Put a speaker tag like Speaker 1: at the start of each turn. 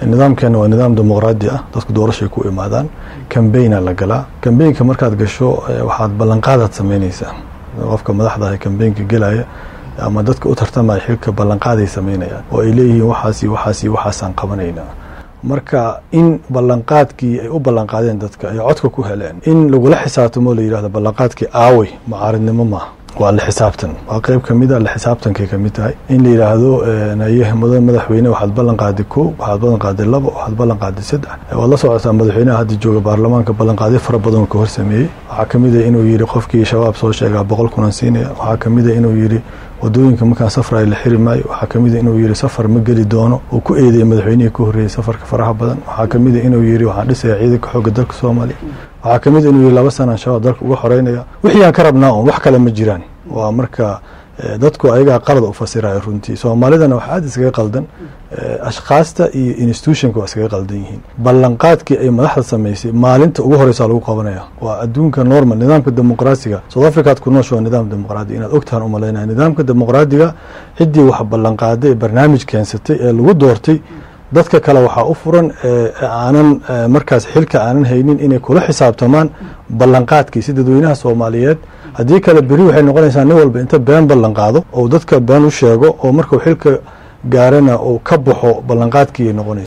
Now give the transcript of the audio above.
Speaker 1: nidaamkeena waa nidaam dimuqraadi ah dadku doorashay ku imaadaan cambaigna la galaa cambaynka markaad gasho waxaad ballanqaadaad samaynaysaa qofka madaxda ah cambaynka gelaya ama dadka u tartamaya xilka ballanqaaday samaynayaan oo ay leeyihiin waxaas iyo waxaas iyo waxaasaan qabanaynaa marka in ballanqaadkii ay u ballanqaadeen dadka ay codka ku heleen in lagula xisaabtamo la yidhahdo ballanqaadkii aawey macaaridnimo maaha waa la xisaabtan waa qeyb kamid a la xisaabtankay kamid tahay in la yidhaahdo naye mudan madaxweyne waxaad ballan qaaday ko waxaad ballan qaaday labo waxaad ballan qaaday saddex waad la socotaa madaxweynaha hadda jooga baarlamaanka ballanqaadyo fara badan ka hor sameeyey waxaa kamid a inuu yidhi qofkii shabaab soo sheegaa boqol kunan siinaya waxaa kamid a inuu yidhi wadooyinka markaan safrayo la xiri maayo waxaa kamid a inuu yidhi safar ma geli doono uu ku eedeeyey madaxweynihii ka horreeyey safarka faraha badan waxaa kamid a inuu yidhi waxaan dhisaya ciidanka xoogga dalka soomaaliya waxaa kamid a inuu yidhi laba sanaan shabaab dalka uga xoreynaya wixii aan ka rabnaa un wax kale ma jiraan waa marka dadku ayagaa qalad u fasiraya runtii soomaalidana wax aad iskaga qaldan ashkhaasta iyo institutionka waa iskaga qaldan yihiin ballanqaadkii ay madaxda samaysay maalinta ugu horeysaa lagu qabanaya waa adduunka normal nidaamka dimuqraasiga south africaad ku noosha waa nidaam dimuqraadi inaad ogtahan umalaynaya nidaamka dimuqraadiga ciddii wax ballanqaaday ee barnaamij keensatay ee lagu doortay dadka kale waxaa u furan aanan markaas xilka aanan haynin inay kula xisaabtamaan ballanqaadkii si dadweynaha soomaaliyeed haddii kale beri waxay noqonaysaa nin walba inta been ballan qaado oo dadka been u sheego oo markuu xilka gaarana uu ka baxo ballanqaadkii ay noqonaysa